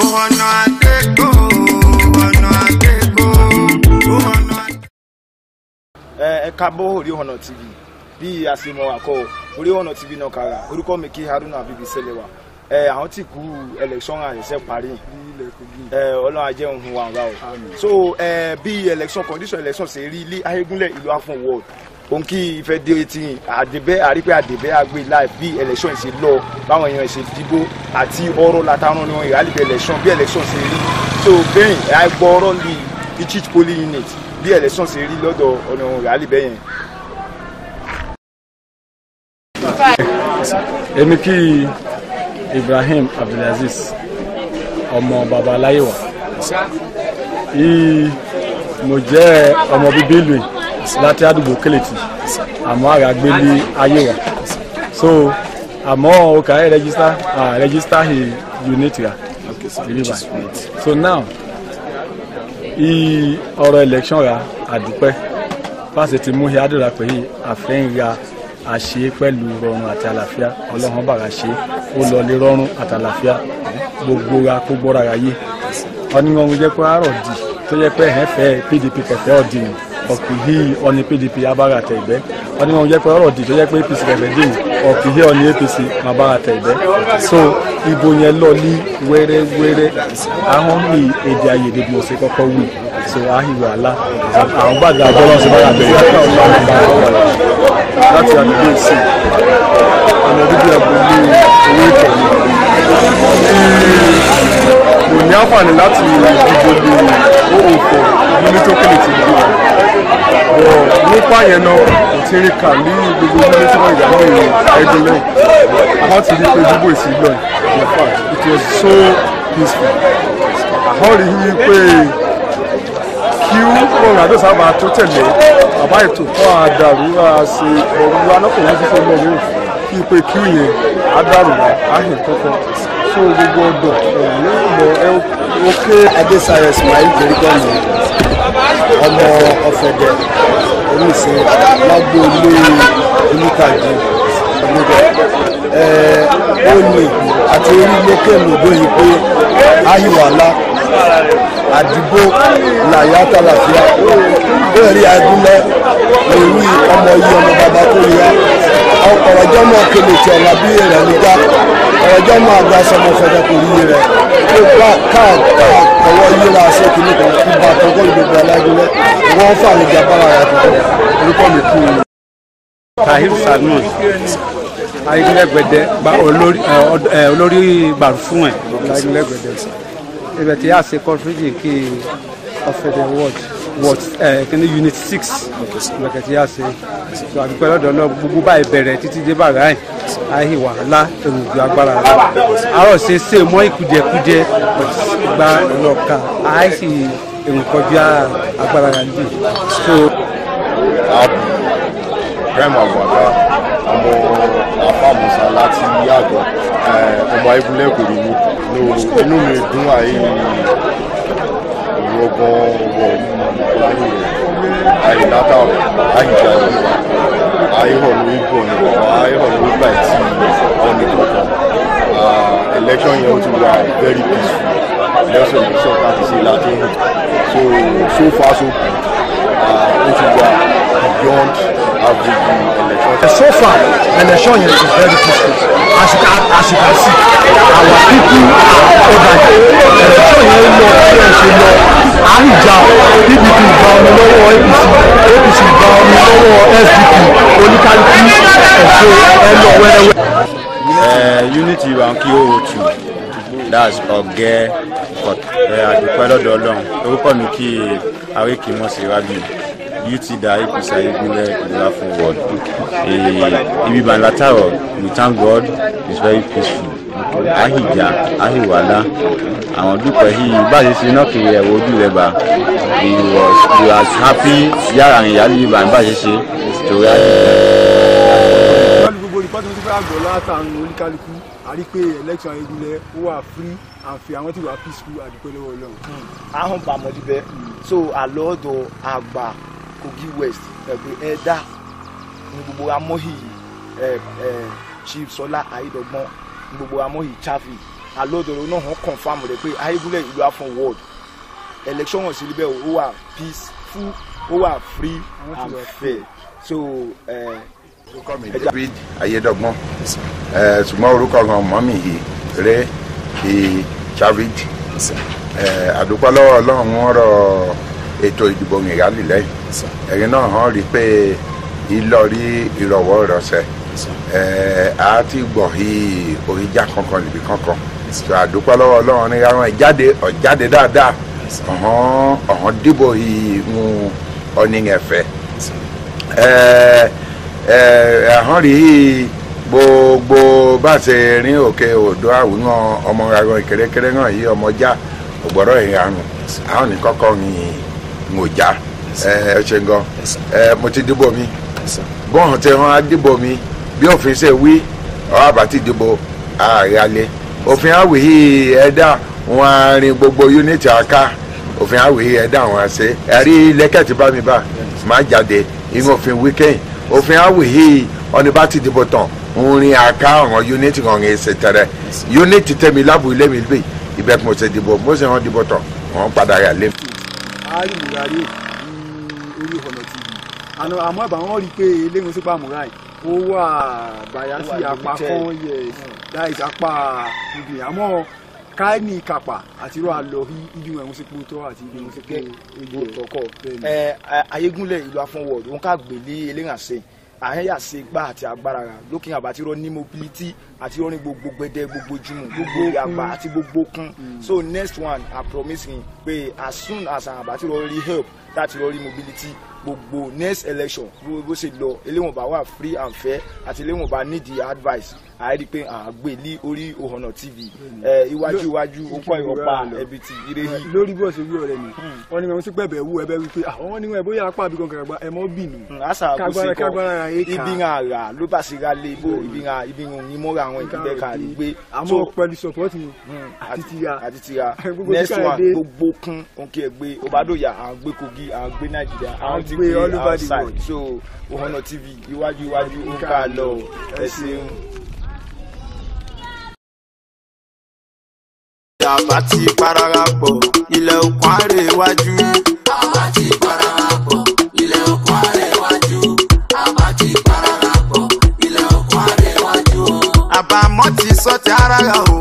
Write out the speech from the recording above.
ọ̀nà àdégbò ọ̀nà àdégbò ọ̀nà. ẹ ẹ kábọ̀ orí ọ̀nà tv bí a ṣe mọ àkọ orí ọ̀nà tv náà kára orúkọ mi kí haruna abibi sẹlẹwà ẹ àwọn tí kú election àṣẹṣẹ parí ẹ ọlọ́run ajẹ́ ohun wa ọ̀gá o so ẹ bí election condition election ṣe rí ilé ayégúnlẹ̀ ìlú afọ̀n world òun kí ìfẹ́ dé etí àdìbẹ́ àrípẹ́ àdìbẹ́ àgbè láì bí election ṣe lọ báwọn èèyàn ṣe dìbò àti ọ̀rọ̀ látàrún ní wọn ìhálìbẹ̀ election bí election ṣe rí so bẹ́ẹ̀ ẹ gbọ́ ọ̀rọ̀ lè each polling unit bí election ṣe rí lọ́dọ̀ ọ̀nà ìhálìbẹ̀ yẹn èmi kí ibrahim abdulaziz ọmọ baba aláyéwà yìí mo jẹ́ ọmọ bíbí ìlú yìí láti àdúgbò kẹlẹtì àmọ́ àràgbé ní ayéwà so àmọ́ òkà ẹ register ah register he unit ra deliver so now yìí ọ̀rọ̀ election ra àdúpẹ́ fásitì mú hiadura pé àfẹ́yìn ra àṣe pẹ̀lú rọrùn àti àlàáfíà ọlọ́run bàrà ṣe ó lọ lé rọrùn àti àlàáfíà gbogbo ra kó gbọ́ra ra yé ọ̀nìyàn jẹ́ pé àárọ̀ di tó yẹ pé ẹ̀hẹ́ fẹ́ pdp kẹfẹ́ ọ̀dì ni ọ̀kìhí ọ̀ni pdp abára tẹ̀ ìbẹ́ ọ̀nìyàn jẹ́ pé ọ̀rọ̀ di tó yẹ pé apc kẹfẹ́ dì ní ọ̀kìhí ọ̀ni apc abára tẹ̀ ìbẹ́ so ìbò yẹn lọ ní wẹ́rẹ́wẹ́rẹ́ ahọ́n mi èdè àìyedè bí mo ṣe kọ́kọ́ wí so ahiwo àlá àwọn gbàgbà bọ́lá ṣe bára bẹ̀rẹ̀ láti àdúgbò sí ọmọ bíbí agboolé owó ìtọ́ni kò ní àǹfààní láti dìbò lè owó pọ̀ nílé tó kéde ti dìbò bọ̀ nípa yẹn náà kò ti rí kà ní gbogbo nílé tí wọ́n ìyàwó ìrìn ẹgbẹ́ lẹ́yìn àwọn ti rí pé dìbò ìsìlẹ̀ in fact it was so peaceful àwọn rí i pé kí Ronaldo sábà tó tẹ̀lé bàbá ètò fún àdàrú àṣe ọ̀rọ̀ anákùnrin fífẹ́ mọ́ mi kí pé kí yẹn àdàrú àhìn kọ́kọ́ so gbogbo ọdọ ẹ̀yìn ìmọ̀ ẹ òkè. adésayọ ismail jerigomi ọmọ ọ̀fẹ̀dẹ̀ oníṣẹ́ lágbóolé oníkàjú ọgbọdọ ó ní àti orí lókè lòdó yìí pé ahiwala àdìgbò làyà tàlàfíà bẹ́ẹ̀ rí agúnlẹ̀ lórí ọmọ yìí ọmọ bàbá tó yá ọ̀rọ̀jọ́ náà kéde tí ọ̀la bí rẹ̀ nígbà ọ̀rọ̀jọ́ náà àgbà sọmọ fẹ́fẹ́ kò rí rẹ̀ tó bá káà káà ọwọ́ yíra sí kìíní kan kí bá tọ́kọ́ ìgbègbè alágúnlẹ̀ wọ́n fà ní jàmbára rẹ̀ tuntun orúkọ mi kú un. tahir salman ayélujágbẹdẹ olórí gbàrú fún ẹ ayélujágbẹdẹ ibẹ̀ tí a ṣe kọfíjì kí ọ̀fẹ́dẹ̀ ward ward kíní unit six ibẹ̀ tí a ṣe so àdúgbò lọ́dọ̀ náà gbogbo báyìí bẹ̀rẹ̀ títí dé bàrà ẹ̀ àyè wàhálà èròjò agbára rẹ̀ àárọ̀ ṣe ṣe mọ́ ìkùdìẹ̀kùdìẹ gba ìlọ́ka àìsí èrò kọjá agbára rẹ̀ jù so. Ibrahim Agbada ọmọ àfàmùsà láti yàgò ọmọ ayébúlẹ̀ kò rí mi inú mi dùn àyè ìrọ̀gbọ̀n wọ̀ láyé àyè látàrọ̀ àyíjà ìlú àyè hàn lórí bọ̀ ní àyè hàn lórí gbà tí wọ́n ní kankan election yẹn ó ti wà very peaceful election election láti ṣe láti hàn so so far so good ó ti wà beyond average election. so far election yẹn is very peaceful as you can as you can see our people are over election yẹn lọ bí ẹ ṣe lọ àìjà pdp gba ọmọ lọ́wọ́ apc apc gba ọmọ lọ́wọ́ sdp oníkálukú ẹ̀ṣọ́ ẹ lọ wẹ́rẹ́wẹ́. unity wa kí ó tù that's ọ̀gẹ́ àdúpẹ́ lọ́dọ̀ ọlọ́run orúkọ mi kí àríkì mọ̀ sí rábì youth da apc ayégunlẹ̀ ìlú fún world ibi banlataro we thank god it's very peaceful ahija ahiwala àwọn dúpẹ́ yìí báyìí ṣe náà kiri ẹ̀wọ̀ ojú rẹ̀ bá he was he was happy yàrá ìyáálé yìí bá ń báyìí ṣe torí pẹ̀lú gbogbo rìpọ́tì mo ti fẹ́ àgbọ̀ látàánú oníkálukú a rí pé election ayélujára ó wà free and fair àwọn tí wà peaceful àdúpẹ́ lọ́wọ́ ọlọ́run. ahọ́n bàmọ́dí bẹ́ẹ̀ so àlọ́ọ̀dọ̀ àgbà kogi west ẹ̀gbẹ́ ẹ̀dá ní gbogbo amóhì ẹ̀ ẹ̀ chief sọlá ayédọ́gbọ́n ní gbogbo amóhì chafi alọ́dọ̀rọ̀ náà hàn confam rẹ̀ pé ayégúnlẹ̀ ìlú afọ́n world election wọn sì rí bẹ́ẹ̀ ó wà peaceful ó wà free and fair so eh, orúkọ mi david ayédọgbọn ẹ ṣùgbọ́n orúkọ kan mọ́mì yìí rẹ kí chavid ẹ àdúpọ̀ lọ́wọ́ ọlọ́run wọn rọ ètò ìdìbò ìyáàlì lẹ́yìn ẹ̀yin náà hàn rí pé ìlọrí ìrọ̀wọ́ ìrọ̀sẹ̀ ẹ á ti gbọ̀ hí oríjà kankan níbi kankan tó àdúpọ̀ lọ́wọ́ ọlọ́run ní àwọn ìjáde ọ̀jáde dáadáa ọ̀hán ọ̀hán dìbò yìí mú ọ̀nìyànfẹ́ ẹ ẹ ẹ̀hán rí gbogbo bá ṣe rin òkè odò àwùjọ ọmọ arọ ìkérékéré náà yí ọmọjá ògbọ́dọ̀ ìranù àwọn ní kọ́kọ́ ní ngòjá ẹ ẹ ṣe gan ẹ mo ti dìbò mi bọ́ọ̀n tí wọ́n á dìbò mi bí òfin ṣe wí ọ̀ àbátí dìbò ààrẹ alẹ́ òfin àwìhí ẹ̀dá wọn á rin gbogbo unity àká òfin àwìhí ẹ̀dá wọn á ṣe ẹ̀rí lẹ́kẹ̀tì bá mi bá máa jáde inú òfin wíkẹ́yìn òfin àwìhí ọ̀nì bá ti dìbò tán ń rin àká ọ̀ràn unity ọ̀ràn ẹ̀sẹ̀ tẹ̀rẹ̀ unity tẹ̀mí lábù ilé mi gbé ibẹ̀ kí mo ṣe dìbò mo ṣe wọn dìbò tán wọn padà yà lé. àárìmùrà rè ní orí ọ̀nà tv àná àmọ́ ìbá wọn rí i pé eléyìí sípà múra yìí ó wà bàyá sí Ó wà apá limited. kan yẹ láì sápá ibi àmọ́ káìní ìkàpà àti irú àlọ́ ibi wọn sí pòótọ́ àti ibi wọn sí pé ìlú ọ̀tọ̀kọ̀ Bẹ́ẹ̀ni. ẹ ayégúnlẹ̀ ìlú afọ́nwọ̀d òun ká gbèlé eléhànṣẹ́ àhẹ́yà ṣe gbá àti agbára rà lókè àbátí rọ ní mobility àti rọ ní gbogbo gbẹdẹ gbogbo jùmọ̀ gbogbo àgbà àti gbogbo kún so next one i promise him pé as soon as àwọn àbátí rọ rí help láti rọ rí mobility gbogbo next election bó bó ṣe lọ eléwọ̀n bá wà free and fair àti eléwọ̀n bá need the advice àyẹ̀dí pé à ń gbé ní orí Ohana TV ẹ iwájú iwájú ó kọ́ ìrọ̀pá ẹbí ti ire yìí lórí bó ṣe wí ọ̀rẹ́ mi wọ́n ní wọn sí pẹ̀bẹ̀ wú ẹbẹ̀ wípé àwọn wọn ní wọn bóyá apá àbí kankan àgbà ẹ mọ́ bínú asa Kagbara- kagbara ra yé ká. ibi ŋa ra ló bá se ra lé bó ibi ŋa ibi ŋa òyìn mọ́ra àwọn ìbílẹ̀ ká rí gbé àmọ́ pẹ̀lú support mi àti tìyà àti tira Gbogbo next tí one Káyọ̀dé- gbogbo kún ònkè gbé Obadoya à ń gbé Kogi à ń gbé Nàìjíríà à ń ti gbé gbé all over the outside world. so Ohana TV iwájú iwájú ó ń ká lọ ẹ ṣeun. Àbá ti pararapọ̀ ilẹ̀ òkun àrèwájú. Àbá ti pararapọ̀ ilẹ̀ òkun àrèwájú. Àbá ti pararapọ̀ ilẹ̀ òkun àrèwájú. Àbámọ̀ ti sọ ti ara rà o.